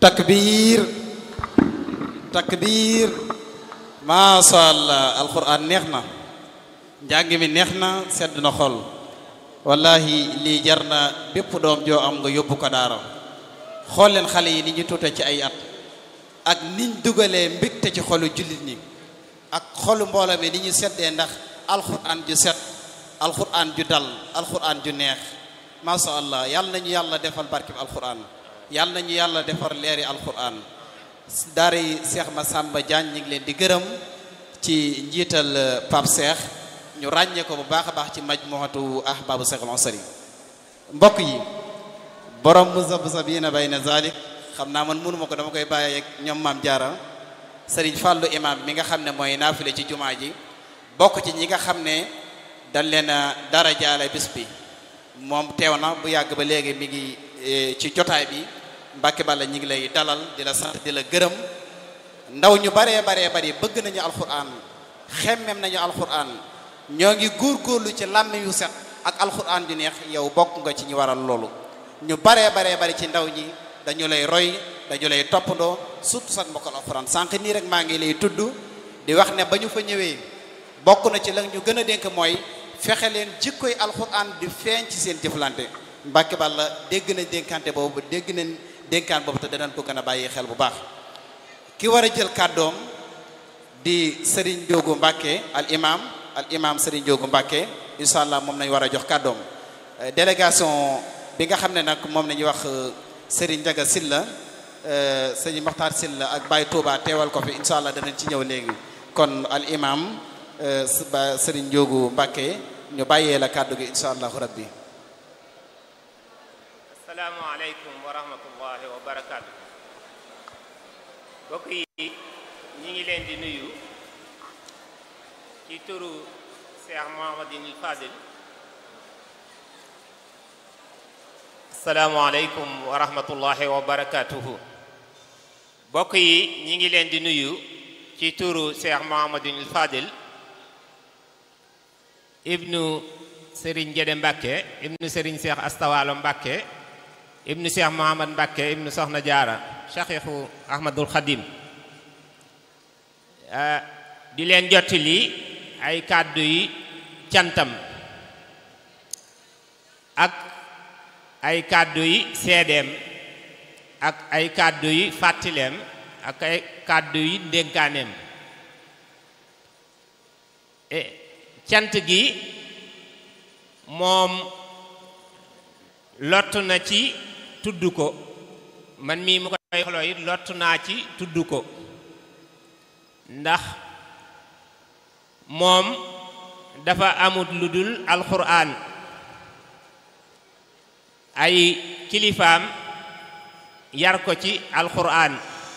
takbir takbir macha allah alquran neex na njàng mi neex na sedd na xol wallahi lii jar na bépp doom joo am nga yóbbu ko daara xool leen xale yi ni ñu tuute ci ay at ak niñ dugalee mbégte ci xolu jullit ñi ak xolu mbooloo mi ni ñu seddee ndax alquran ju set alquran ju dal alquran ju neex macha allah yàlla nañu yàlla defal barkib alquran yàlla nañu yàlla defar leeri alquran daara yi Cheikh Massamba Diagne ñu ngi leen di gërëm ci njiital Pape Cheikh ñu ràññee ko bu baax a baax ci majmuhatu ahbabu Cheikh al-Ansari mbokk yi borom muzabzabina bayna zalik xam naa man mënuma ko dama koy bàyyi ak ñoom maam jaara Serigne Fallou imam mi nga xam ne mooy naafile ci jumaa ji bokk ci ñi nga xam ne dañ leen a dara jaale bis bi moom teew na bu yàgg ba léegi mi ngi ci jotaay bi Mbàkke Balla ñi ngi lay dalal di la sant di la gërëm ndaw ñu baree baree bari bëgg nañu alquran xemmem nañu alquran ñoo ngi góorgóorlu ci làmm yu set ak alquran ju neex yow bokk nga ci ñu waral loolu ñu baree baree bari ci ndaw ñi dañu lay roy dañu lay toppandoo surtout sax mbokkal alquran sànq nii rek maa ngi lay tudd di wax ne ba ñu fa ñëwee bokk na ci la ñu gën a dénk mooy fexe leen jikkoy alquran di feeñ ci seen jëflante Mbàkke Balla dégg nañ dénkante boobu dégg nañ dénkaan boobu te danañ ko gën a bàyyi xel bu baax ki war a jël kàddoom di Serigne Diogo Mbacke al imam al imam Serigne Diogo Mbacke incha allah moom nañ war a jox kàddoom délégation bi nga xam ne nag moom nañuy wax Serigne Ndiaga Silla Serigne Makhtar Silla ak Baye Touba teewal ko fi incha allah danañ ci ñëw léegi kon al imam ba Serigne Diogo Mbacke ñu bàyyee la kàddu gi incha allahu rabbi asalaamaaleykum wa rahmatullahi wa barakaatu mbokk yi ñi ngi leen di nuyu ci turu Cheikh Mouhamadinil Fadil asalaamaaleykum wa rahmatullahi wa barakaatuhu mbokk yi ñi ngi leen di nuyu ci turu Cheikh Mouhamadinil Fadil ibnu Serigne Gédé Mbacke ibnu Serigne Cheikh Astawalo Mbacke ibnu Cheikh Mohamad Mbacke ibnu Soxna Jaara Cheikhu Ahmadul Khadim di leen jottali ay kàddu yi cantam ak ay kàddu yi seedeem ak ay kàddu yi fàttileem ak ay kàddu yi ndénkaaneem cant gi moom lott na ci tudd ko man mii mu koy xoloo it lott naa ci tudd ko ndax moom dafa amut lu dul alxuraan ay kilifaam yar ko ci alxuraan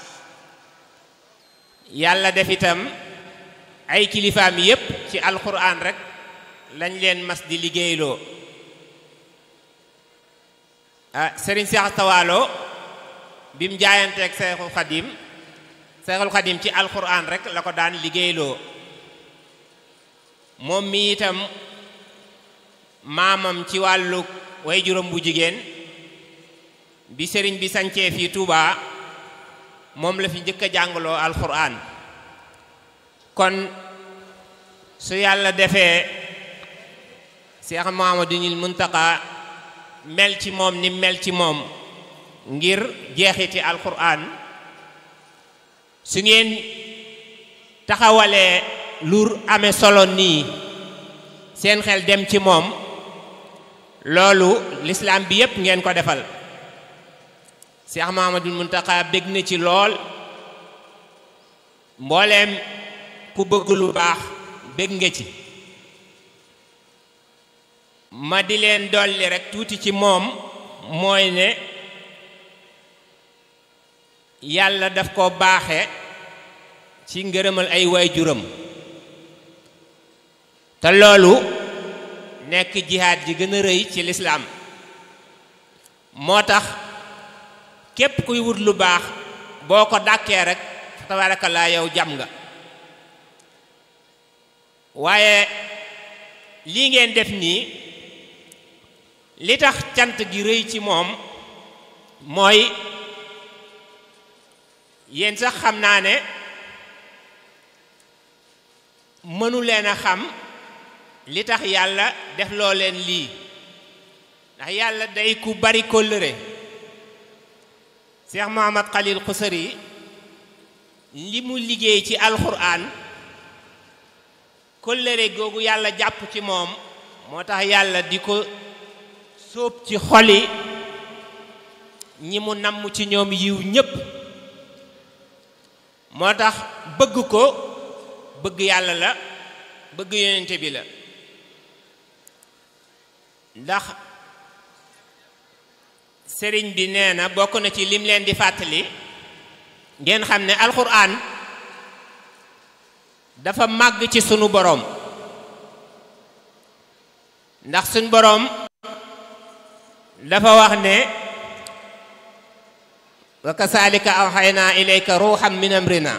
yàlla def itam ay kilifaam yépp ci alxuraan rek lañ leen mas di liggéeyloo ah Serigne Cheikh Tawaalo bi mu jaayanteeg Seexul Xadim Seexul Xadim ci alxuraan rek la ko daan liggéeyloo moom mi itam maamam ci wàllu way juróom bu jigéen bi sëriñ bi sancee fii Touba moom la fi njëkk a jàngaloo alxuraan kon su yàlla defee Cheikh Mouhamadoul Mountakha mel ci moom ni mel ci moom ngir jeexiti alquran su ngeen taxawalee lu amee solo nii seen xel dem ci moom loolu lislaam bi yépp ngeen ko defal Cheikh Mahamadul Muntaxa bég na ci lool mbooleem ku bëgg lu baax bég nga ci ma di leen dolli rekk tuuti ci moom mooy ne yàlla daf ko baaxe ci ngërëmal ay waajuram te loolu nekk jihaad ji gën a rëy ci lislaam moo tax képp kuy wut lu baax boo ko dàkkee rek tabaarakallaa yow jam nga waaye lii ngeen def nii li tax cant gi rëy ci moom mooy yéen sax xam naa ne mënu leen a xam li tax yàlla def loo leen lii ndax yàlla day ku bari kóllëre Cheikh Mohamad Khalil Khusari li mu liggéey ci alxuraan kóllëre googu yàlla jàpp ci moom moo tax yàlla di ko sóob ci xoli ñi mu namm ci ñoom yiw ñépp moo tax bëgg ko bëgg yàlla la bëgg yonente bi la ndax sëriñ bi nee na bokk na ci lim leen di fàttali ngeen xam ne alxuraan dafa màgg ci sunu boroom ndax sunu boroom dafa wax ne wa kasalika awxaynaa ilayka ruuxam min amrina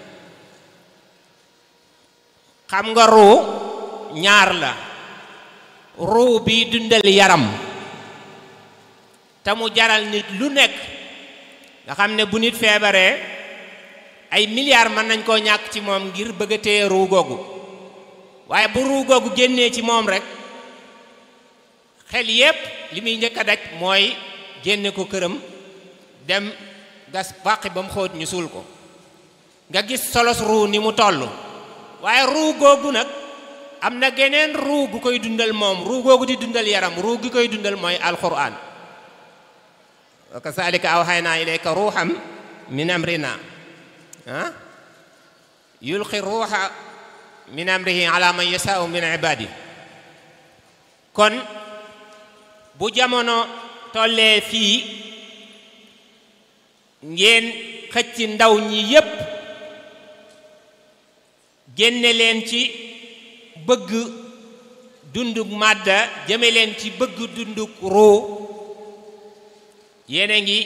xam nga ruu ñaar la ruu bi dundal yaram te mu jaral nit lu nekk nga xam ne bu nit feebaree ay milliards mën nañ koo ñàkk ci moom ngir bëgg a téye ruu googu waaye bu ruu googu génnee ci moom rek xel yépp li muy njëkk a daj mooy génne ko këram dem gas bàqi ba mu xóot ñu suul ko nga gis solos ruu ni mu toll waaye ruu googu nag am na geneen ruu gu koy dundal moom ruu googu di dundal yaram ruu gi koy dundal mooy alquran wa kasalika awxaynaa ilayka ruuxam min amrina ah yulqi ruuxa min amrihi ala man yasaau min ibadi kon bu jamono tollee fii ngeen xëcc ndaw ñi yépp génne leen ci bëgg dunduk màdda jëme leen ci bëgg dunduk ruu yéen a ngi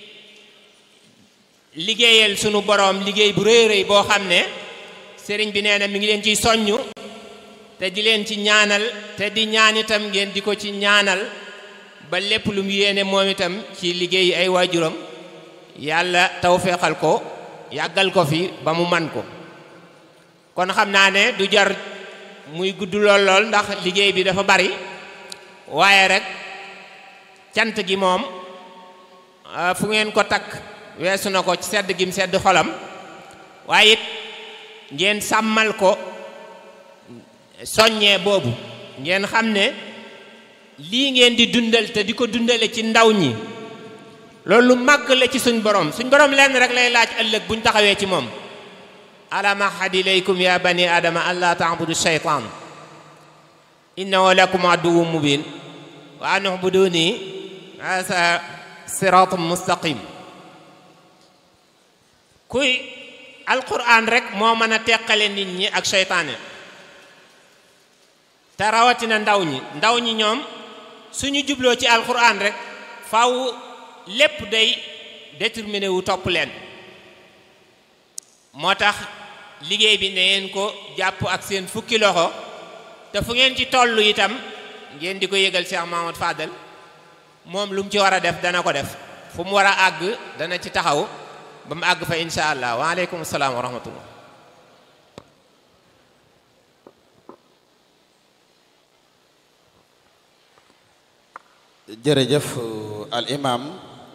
liggéeyal sunu boroom liggéey bu rëy rëy boo xam ne sëriñ bi nee na mi ngi leen ciy soññu te di leen ci ñaanal te di ñaan itam ngeen di ko ci ñaanal ba lépp lu mu yéene moom itam ci liggéey ay waajuram yàlla tawféexal ko yàggal ko fi ba mu man ko kon xam naa ne du jar muy gudd lool lool ndax liggéey bi dafa bari waaye rek cant gi moom fu ngeen ko takk weesu na ko ci sedd gim sedd xolam waaye it ngeen sàmmal ko soññee boobu ngeen xam ne lii ngeen di dundal te di ko dundale ci ndaw ñi loolu màgg la ci suñ borom suñ borom lenn rek lay laaj ëllëg buñ taxawee ci moom alam ahad ilaykum ya bani adama an la taabudu shaytan innahu lakum aduwwun mubin wa an ubuduni asa siratum mustaqim kuy alquran rek moo mën a teqale nit ñi ak seytaane te rawatina ndaw ñi ndaw ñi ñoom suñu jubloo ci alquran rek faw lépp day déterminé wu topp leen moo tax liggéey bi ne ngeen ko jàpp ak seen fukki loxo te fu ngeen ci toll itam ngeen di ko yëgal Cheikh Mahamad Fadal moom lu mu ci war a def dana ko def fu mu war a àgg dana ci taxaw ba mu àgg fa insha allah waaleykum salaam wa rahmatullah jërëjëf al imam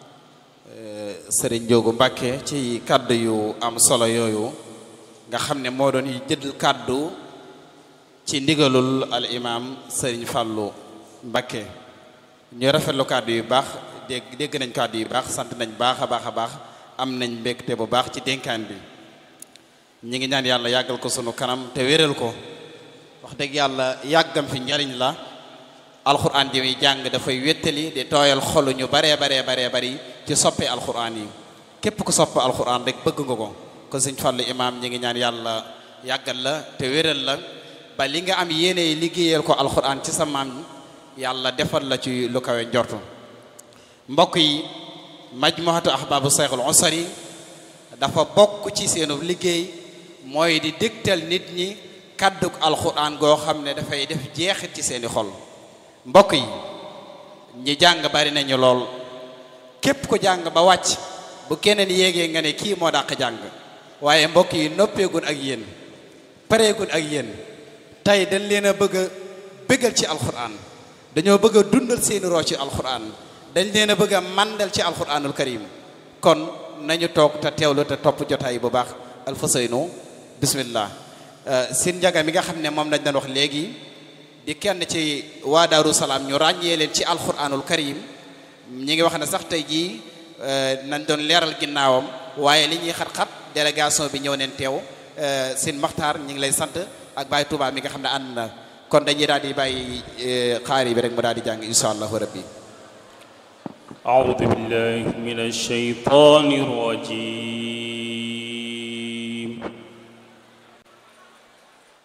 sëriñ Njoogu Mbàkke ci kàddu yu am solo yooyu nga xam ne moo doon jël kàddu ci ndigalul al imam sëriñ Fàllu Mbàkke ñu rafetlu kàddu yu baax dégg dégg nañ kàddu yu baax sant nañ baax a baax a baax am nañ mbégte bu baax ci dénkaan bi ñi ngi ñaan yàlla yàggal ko sunu kanam te wéral ko wax dëgg yàlla yàggam fi njariñ la alxuraan ji muy jàng dafay wéttali di tooyal xolu ñu baree baree baree bari ci soppe alxuraan yi képp ku sopp alxuraan rek bëgg nga ko kon sëñ Fallu imaam ñi ngi ñaan yàlla yàggal la te wéral la ba li nga am yéene liggéeyal ko alxuraan ci sa maam yàlla defal la ci lu kawe njortu mbokk yi majmuhatu ahbaabu sayxul usari dafa bokk ci seenu liggéey mooy di dégtal nit ñi kàdduk alxuraan goo xam ne dafay def jeexit ci seeni xol mbokk yi ñi jàng bari nañu lool képp ko jàng ba wàcc bu keneen yéegee nga ne kii moo dàq jàng waaye mbokk yi noppeegun ak yéen pareegun ak yéen tey dañ leen a bëgg a bëggal ci alquran dañoo bëgg a dundal seeni roo ci alquran dañ leen a bëgg a mandal ci alquranul karim kon nañu toog te teewlu te topp jotaay bu baax alfasaynu bismillah sin njaga mi nga xam ne moom lañ doon wax léegi di kenn ci waa Daaru Salaam ñu ràññee leen ci alquranul karim ñi ngi wax ne sax tey jii nañ doon leeral ginnaawam waaye li ñuy xat-xat délégation bi ñëw neen teew sin maxtaar ñi ngi lay sant ak Baye Touba mi nga xam ne ànd na kon dañuy daal di bàyyi xaari bi rek mu daal di jàng insha allahu rabbi أعوذ بالله من الشيطان الرجيم